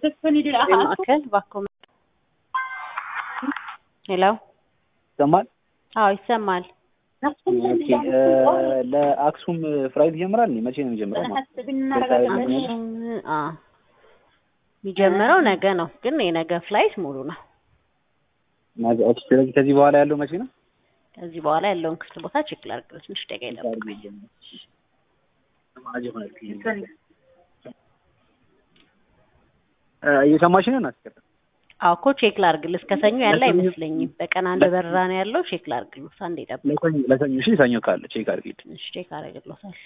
ማዕከል እባክዎ ሄሎ ይሰማል? አዎ ይሰማል። ኦኬ ለአክሱም ፍላይት ይጀምራል እንዴ? መቼ ነው የሚጀምረው? አክሱም አ የሚጀምረው ነገ ነው፣ ግን የነገ ፍላይት ሙሉ ነው። ነገ ኦኬ። ስለዚህ ከዚህ በኋላ ያለው መቼ ነው? ከዚህ በኋላ ያለውን ክፍት ቦታ ቼክ ላድርግ። ትንሽ ደቂቃ ይጠብቁኝ። እየሰማሽ ነው? እናስቀር አዎ እኮ ቼክ ላድርግልህ። እስከ ሰኞ ያለ አይመስለኝም። በቀን አንድ በረራ ነው ያለው። ቼክ ላድርግልህ። አንዴ ጠብቅ። ለሰኞ ለሰኞ እሺ፣ ሰኞ ካለ ቼክ አድርጊልኝ። እሺ ቼክ አደርግልዎታለሁ።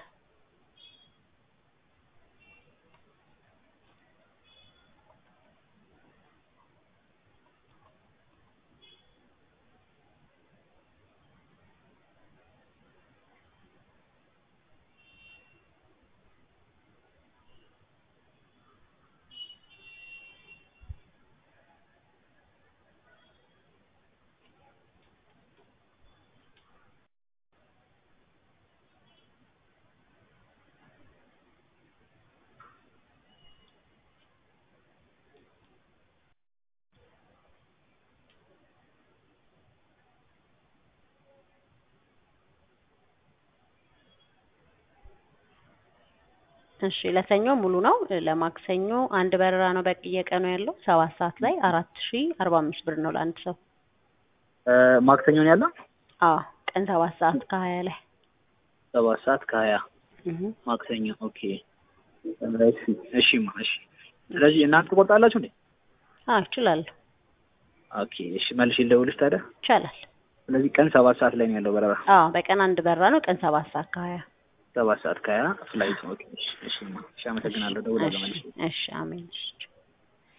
እሺ ለሰኞ ሙሉ ነው። ለማክሰኞ አንድ በረራ ነው በየቀኑ ያለው ሰባት ሰዓት ላይ አራት ሺ አርባ አምስት ብር ነው ለአንድ ሰው። ማክሰኞ ነው ያለው? አዎ ቀን ሰባት ሰዓት ከሀያ ላይ ሰባት ሰዓት ከሀያ እህ ማክሰኞ። ኦኬ እሺ፣ እሺማ፣ እሺ። ስለዚህ እናንተ ትቆርጣላችሁ እንዴ? አዎ እችላለሁ። ኦኬ፣ እሺ። መልሼ ልደውልሽ ታዲያ። ይቻላል። ስለዚህ ቀን ሰባት ሰዓት ላይ ነው ያለው በረራ። አዎ በቀን አንድ በረራ ነው። ቀን ሰባት ሰዓት ከሀያ ሰባት ሰዓት ከሀያ ፍላይት። ኦኬ፣ እሺ፣ እሺማ፣ እሺ። አመሰግናለሁ። ደውላለሁ መልሼ። እሺ አሜን። እሺ